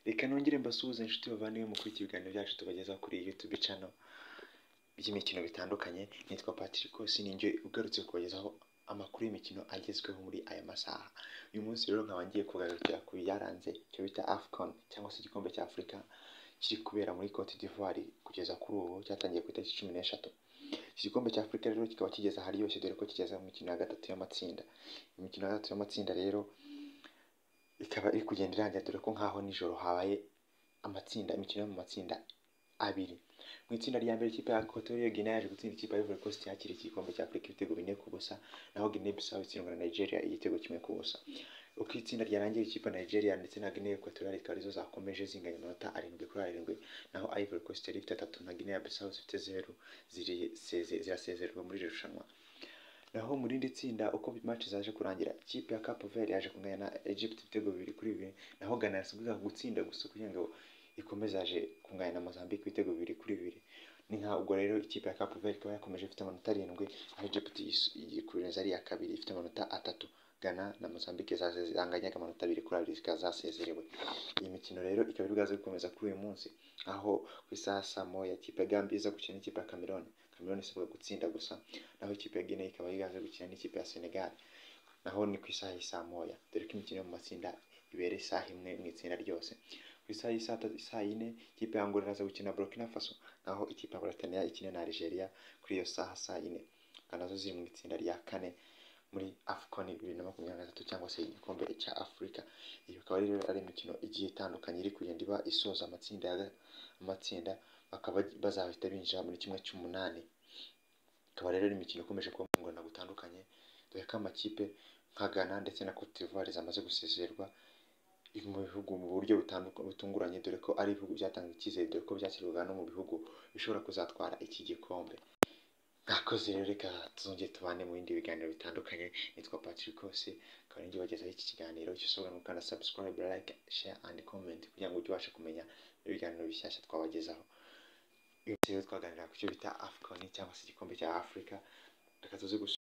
reka nongere mbasuhuze inshuti bavandimwe mu kuri ibiganiro byacu tubagezaho kuri iyi YouTube channel by'imikino bitandukanye nitwa Patrick Kosi ninjye ugarutse kubagezaho amakuru y'imikino agezweho muri aya masaha uyu munsi rero nkaba ngiye kugarukira ku byaranze icyo bita AFCON cyangwa se igikombe cya Afurika kiri kubera muri Cote d'Ivoire kugeza kuri ubu cyatangiye ku itariki cumi n'eshatu iki gikombe cya Afurika rero kikaba kigeze aharyoshye dore ko kigeze mu mikino ya gatatu y'amatsinda imikino ya gatatu y'amatsinda rero ikaba iri kugenda irangira dore ko nk'aho nijoro habaye amatsinda imikino yo mu matsinda abiri mu itsinda rya mbere ikipe ya Equatorial Guinea yaje gutsinda ikipe ya Ivory Coast yakira iki gikombe cya Afurika ibitego bine ku busa naho Guinea Bissau itsindwa na Nigeria igitego kimwe ku busa uko itsinda ryarangiye ikipe ya Nigeria ndetse na Guinea Equatorial ikaba arizo zakomeje zinganya amanota arindwi kuri arindwi naho Ivory Coast yari ifite atatu na Guinea Bissau zifite zeru ziriseze- zirasezererwa muri iri rushanwa naho mu rindi tsinda uko match zaje kurangira ikipe ya Cape Verde yaje kunganya na Egypt ibitego bibiri kuri bibiri naho Ghana yasabwaga gutsinda gusa kugira ngo ikomeze yaje kunganya na Mozambique ibitego bibiri kuri bibiri ni nka ubwo rero ikipe ya Cape Verde ikaba yakomeje ifite amanota arindwi aho Egypt yis- yikuririza ari iya kabiri ifite amanota atatu Ghana na Mozambique zaze- zanganyaga amanota abiri kuri abiri zikaba zasezerewe iyi mikino rero ikaba iri bwaze gukomeza kuri uyu munsi aho ku isaha saa moya ikipe ya Gambia iza gukina n'ikipe ya Cameroon Cameroon isabwa gutsinda gusa naho ikipe ya Guinea ikaba yiganze gukina n'ikipe ya Senegal naho ni ku isaha y'i saa moya dore ko imikino yo mu matsinda ibera isaha imwe mu itsinda ryose ku isaha y'i saa tatu- saa yine ikipe ya Angola iraza gukina Burkina Faso naho ikipe ya Mauritania ikina na Algeria kuri iyo saha saa yine akaba nazo ziri mu itsinda rya kane muri AFCON bibiri na makumyabiri na gatatu cyangwa se igikombe cya Afurika iyi akaba rero ari imikino igiye itandukanye iri kugenda iba isoza amatsinda ya ga- amatsinda bakaba bazahita binjira muri kimwe cy'umunani ikaba rero ari imikino ikomeje kuba mu ngano gutandukanye dore ko amakipe nka Ghana ndetse na Cote d'Ivoire zamaze gusezererwa mu bihugu mu buryo butanduka- butunguranye dore ko ari ibihugu byatanga icyizere dore ko byakirwaga no mu bihugu bishobora kuzatwara iki gikombe mwakoze rero reka tuzongere tubane mu bindi biganiro bitandukanye nitwa Patrick Kose akaba ari njye ubagezaho iki kiganiro cyo ushobora no gukanda subscribe like share and comment kugira ngo ujye ubashe kumenya ibiganiro bishyashya twabagezaho uyu munsi rero twaganira ku cyo bita AFCON cyangwa se igikombe cya Afurika reka tuze gusu-